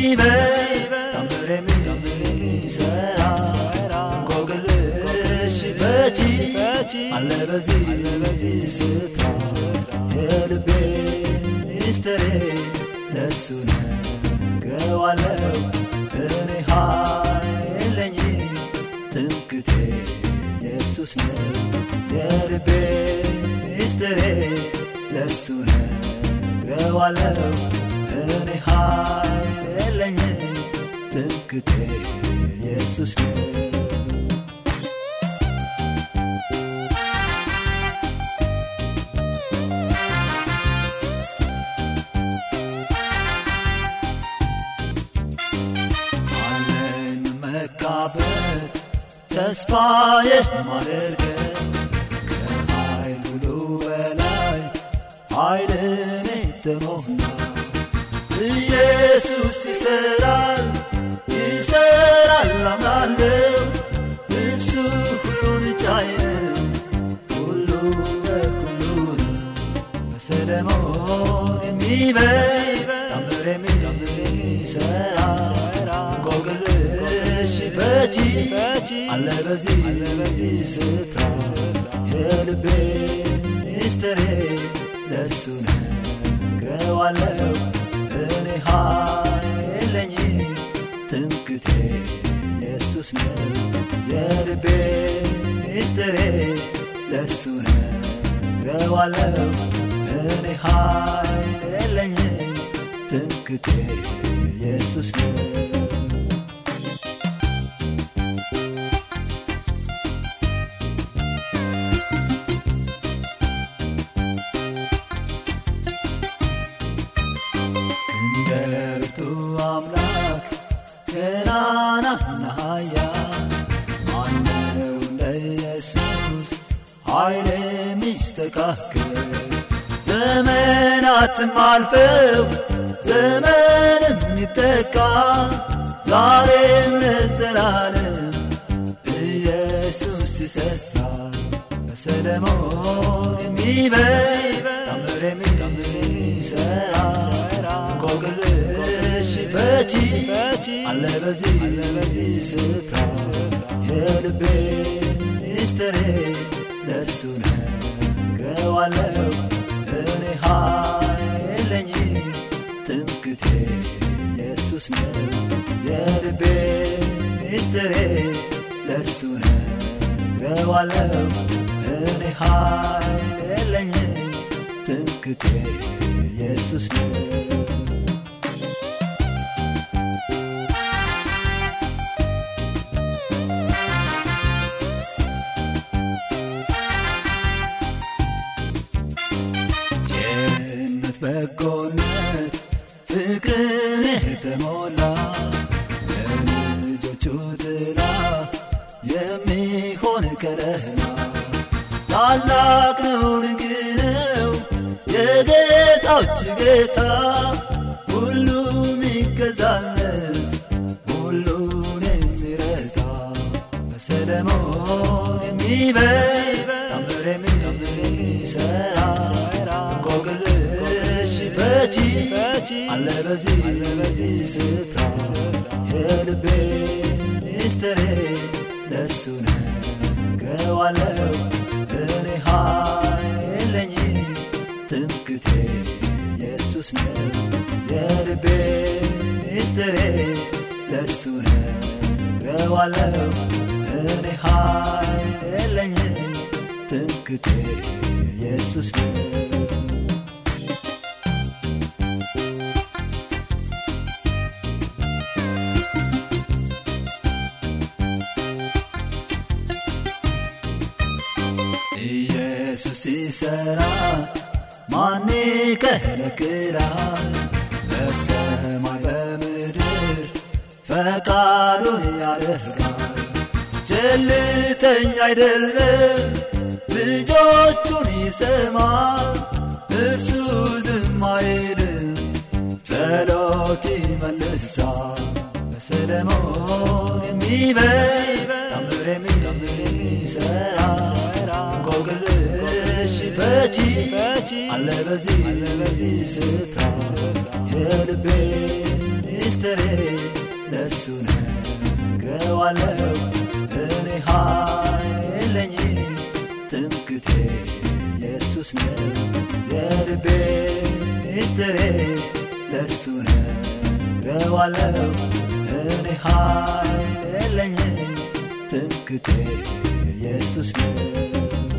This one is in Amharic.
የሚበይ ታምር የሚሰራ እንቆቅልሽ ፈቺ አለ በዚህ ስፍራ የልቤ ሚስጥሬ ለሱ ነግረዋለው እኔ ኃይል የለኝም ትምክቴ ኢየሱስ ነው የልቤ ሚስጥሬ ለሱ ነግረዋለው እኔ ኃይል የለኝም ትምክቴ ኢየሱስ ነው አለን መካበት ተስፋዬ ማደርገው ከኃይል ሁሉ በላይ ኃይልን የተሞላ ኢየሱስ ይሰራል ይሰራል አምናለው እርሱ ሁሉን ቻይ ነው ሁሉ በሁሉ ነው በሰለሞን የሚበይ ታምር የሚሰራ እንቆቅልሽ ፈቺ አለ በዚህ ስፍራ የልቤ ሚስጥሬ ለሱ ነግረዋለው እኔ ኃይል የለኝም ትምክቴ ኢየሱስ ነው የልቤ ሚስጥሬ ለሱ ነግረዋለው እኔ ኃይል የለኝም ትምክቴ ኢየሱስ ነው እንደ ብርቱ አምላክ ገናናና ኃያል ማነው እንደ ኢየሱስ ኃይል የሚስተካከል ዘመናትም አልፈው ዘመንም ይተካ ዛሬም ለዘላለም ኢየሱስ ይሰራል በሰለሞን የሚበይ ታምር የሚሰራ እንቆቅልሽ ፈቺ አለ በዚህ ስፍራ የልቤ ሚስጥሬ ለሱ ነግረዋለው እኔ ኃይል የለኝም ትምክቴ ኢየሱስ ነው የልቤ ሚስጥሬ ለሱ ነግረዋለው እኔ ኃይል የለኝም ትምክቴ ኢየሱስ ነው ቸርነት በጎነት ፍቅርን የተሞላ ለልጆቹ ጥላ የሚሆን ከለላ ታላቅ ነው ድንቅ ነው የጌታዎች ጌታ ሁሉም ይገዛለት ሁሉን የሚረዳ በሰለሞን የሚበይ ታምር የሚሰራ እንቆቅልሽ ፈቺ አለ በዚህ ስፍራ የልቤ ሚስጥሬ ለሱ ነግረዋለው እኔ ኃይል የለኝም ትምክቴ ኢየሱስ ነው የልቤ ሚስጥሬ ለሱ ነግረዋለው እኔ ኃይል የለኝም ትምክቴ ኢየሱስ ነው ኢየሱስ ሲሰራ ማን ይከለክላል? በሰማይ በምድር ፈቃዱን ያደርጋል። ቸልተኛ አይደለም፣ ልጆቹን ይሰማል። እርሱ ዝም አይልም፣ ጸሎት ይመልሳል። በሰለሞን የሚበይ ታምር የሚሰራ እንቆቅልሽ ፈቺ አለ በዚህ ስፍራ የልቤ ሚስጥሬ ለሱ ነግረዋለው እኔ ኃይል የለኝም ትምክቴ ኢየሱስ ነው የልቤ ሚስጥሬ ለሱ ነግረዋለው እኔ ኃይል የለኝም ትምክቴ ኢየሱስ ነው